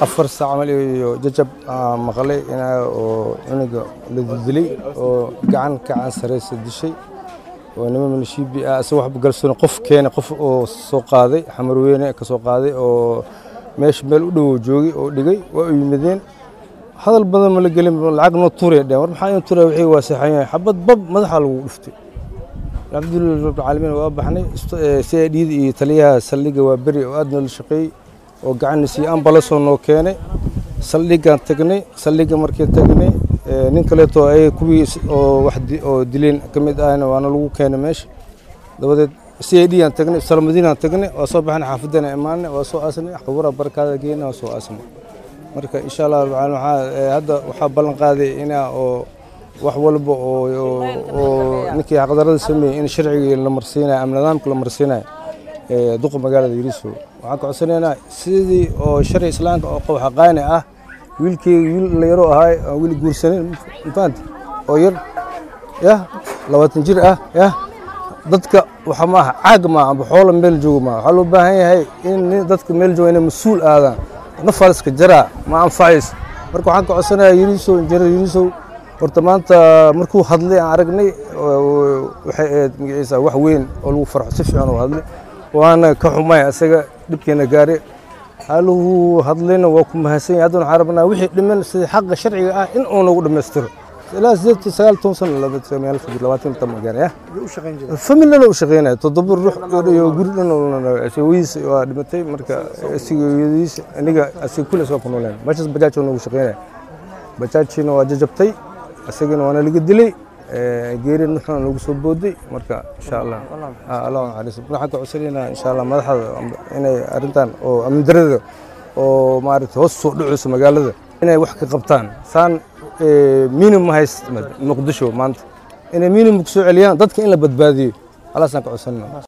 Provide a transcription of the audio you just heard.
afar saac camal iyo jajab aan maqlay inaa oo cunuga la dildilay oo gacan gacan sareysa dishay oo nima milishiibi ah asagoo waxba galsoon qof keenay qof oo soo qaaday xamarweyne ka soo qaaday oo meesha meel u dhow joogay oo dhigay waa u yimideen hadal badan ma la gelin lacag noo tuuray dheen war maxaa in tuuray wixii waa saxan yahay xabad bab madaxa lagu dhuftay alxamdulilah rabbil caalamiin waa baxnay si ay dhiid iyo taliyaha saldhigga waa beri oo aad noola shaqeeyey oo gacanna siiye ambalasoo noo keenay saldhiggaan tagnay saldhigga markii tagnay nin kaleeto ay kuwii oo wax oo dileen ka mid ahna waana lagu keenay meesha dabadeed c i d aan tagnay salmadiinaan tagnay waa soo baxnay xaafadana imaanay waa soo aasnay qabura barkaada geena waa soo aasnay marka insha allah rabbil caalamiin waxaa hadda waxaa ballan qaaday inaa oo wax walba oo ninkii xaqdarada sameeyey in sharcigii la marsiinayo ama nidaamka la marsiinayo duqa magaalada yariso waxaan ka codsanaynaa sidii oo sharci islaamka oo qow xaqaani ah wiilkeyga wiil la yaro ahaay aan weli guursanin mafahanti oo yar yah labaatan jir ah yah dadka waxa maaha caag maaha amba xoola meel joogo maaha waxaa loo baahan yahay in dadka meel jooga inay mas-uul aadaan nafaliska jaraa ma anfacays marka waxaan ka codsanayaa yarisow injineer yarisow horta maanta markuu hadlay aan aragnay waxay ahayd magaciisa wax weyn oo lagu farxo si fiican u hadlay waana ka xumay asaga dhibkeena gaare haluhu hadlayna waa ku mahadsan yahay haddana waxaan rabnaa wixii dhiman sida xaqa sharciga ah in uu nagu dhammaystiro ilaa sideed sagaal toban sano labaatan tan gaaraya familana u shaqeynaya toddoba ruux iyo guri dhan wiis waa dhimatay marka asigayadiis aniga asiga kules waa ku nooleen meeshaas bajaaj noogu shaqeynaya bajaajina waa jajabtay asagana waana laga dilay geeri nuxuna nagu soo booday marka insha allah allah naxariis waxaan ka codsanaynaa insha allah madaxda inay arrintan oo amni darada oo maaragtay hoos soo dhacayso magaalada inay wax ka qabtaan saan minimum hayst muqdisho maanta inay minimum ku soo celiyaan dadka in la badbaadiyo alaasaan ka codsanayna